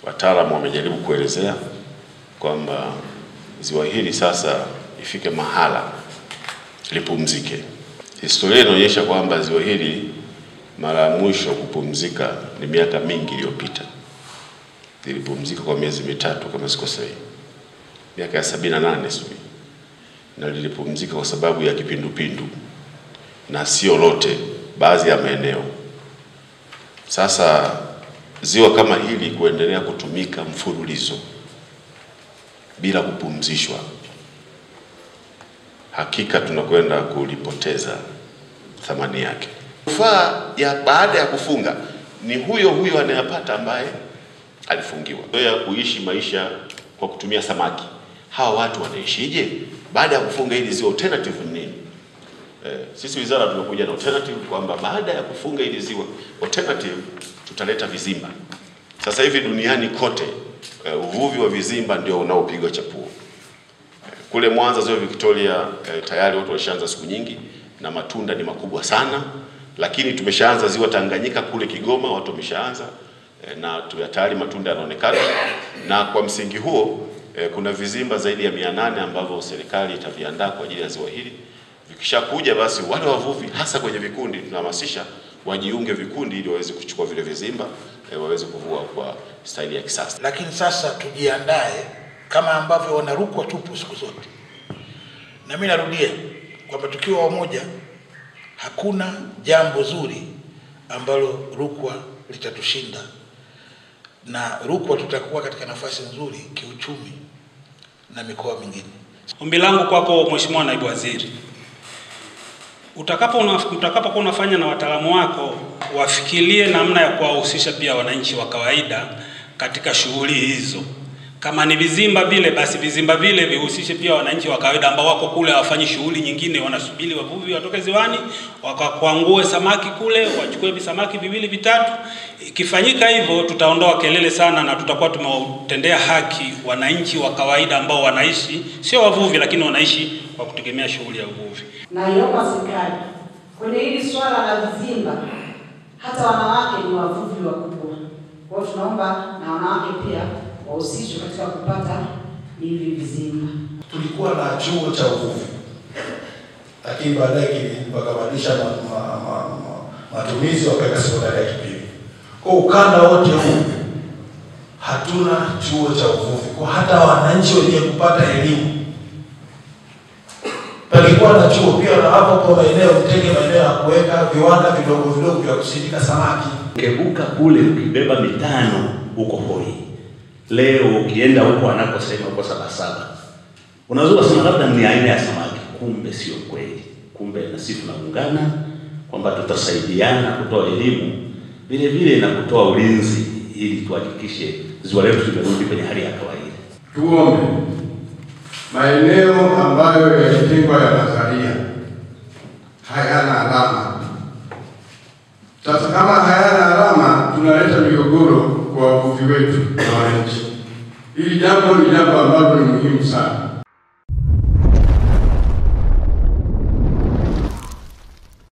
wataalamu wamejaribu kuelezea kwamba ziwa hili sasa ifike mahala lipumzike. Historia inaonyesha kwamba ziwa hili mara ya mwisho kupumzika ni miaka mingi iliyopita. Lilipumzika kwa miezi mitatu kama sikosei, miaka ya sabini na nane sijui, na lilipumzika kwa sababu ya kipindupindu na sio lote, baadhi ya maeneo. Sasa ziwa kama hili kuendelea kutumika mfululizo bila kupumzishwa, hakika tunakwenda kulipoteza thamani yake. Manufaa ya baada ya kufunga ni huyo huyo anayepata ambaye alifungiwa. Ya kuishi maisha kwa kutumia samaki, hawa watu wanaishije baada ya kufunga hili ziwa? Alternative ni nini? Eh, sisi wizara tumekuja na alternative kwamba baada ya kufunga hili ziwa, alternative tutaleta vizimba. Sasa hivi duniani kote uh, uvuvi wa vizimba ndio unaopigwa chapuo. Uh, kule Mwanza ziwa Victoria uh, tayari watu washaanza siku nyingi na matunda ni makubwa sana, lakini tumeshaanza ziwa Tanganyika kule Kigoma watu wameshaanza uh, na tayari matunda yanaonekana, na kwa msingi huo uh, kuna vizimba zaidi ya mia nane ambavyo serikali itaviandaa kwa ajili ya ziwa hili. Vikishakuja basi wale wavuvi hasa kwenye vikundi tunahamasisha wajiunge vikundi ili waweze kuchukua vile vizimba e, waweze kuvua kwa staili ya kisasa. Lakini sasa tujiandae kama ambavyo wanarukwa tupu siku zote, na mimi narudia kwamba tukiwa wamoja, hakuna jambo zuri ambalo Rukwa litatushinda, na Rukwa tutakuwa katika nafasi nzuri kiuchumi na mikoa mingine. Ombi langu kwako Mheshimiwa Naibu Waziri, utakapo utakapokuwa unafanya na wataalamu wako wafikirie namna ya kuwahusisha pia wananchi wa kawaida katika shughuli hizo. Kama ni vizimba vile, basi vizimba vile vihusishe pia wananchi wa kawaida ambao wako kule hawafanyi shughuli nyingine, wanasubiri wavuvi watoke ziwani wakakwangue samaki kule, wachukue visamaki viwili vitatu. Ikifanyika hivyo, tutaondoa kelele sana na tutakuwa tumewatendea haki wananchi wa kawaida ambao wanaishi, sio wavuvi, lakini wanaishi kwa kutegemea shughuli ya uvuvi. Naiomba serikali kwenye hili swala la vizimba, hata wanawake ni wavuvi wakubwa. Kwa hiyo tunaomba na wanawake pia wahusishwe katika kupata hivi vizimba. Tulikuwa na chuo cha uvuvi, lakini baadaye wakabadilisha ma, ma, ma, ma, matumizi wakaweka sekondari ya Kipili. Kwa ukanda wote huu hatuna chuo cha uvuvi, kwa hata wananchi wenye kupata elimu palikuwa na chuo pia na hapo kwa maeneo mtenge maeneo ya kuweka viwanda vidogo vidogo vya kusindika samaki. Ukebuka kule ukibeba mitano huko hoi, leo ukienda huko anakosema huko Sabasaba, unaweza kusema labda ni aina ya samaki, kumbe sio kweli. Kumbe na sisi tunaungana kwamba tutasaidiana kutoa elimu vile vile na kutoa ulinzi, ili tuhakikishe ziwa letu limerudi kwenye hali ya kawaida. Tuombe maeneo ambayo yalitengwa ya nadharia hayana alama. Sasa kama hayana alama, tunaleta migogoro kwa wavuvi wetu na wananchi. Hili jambo ni jambo ambalo ni muhimu sana.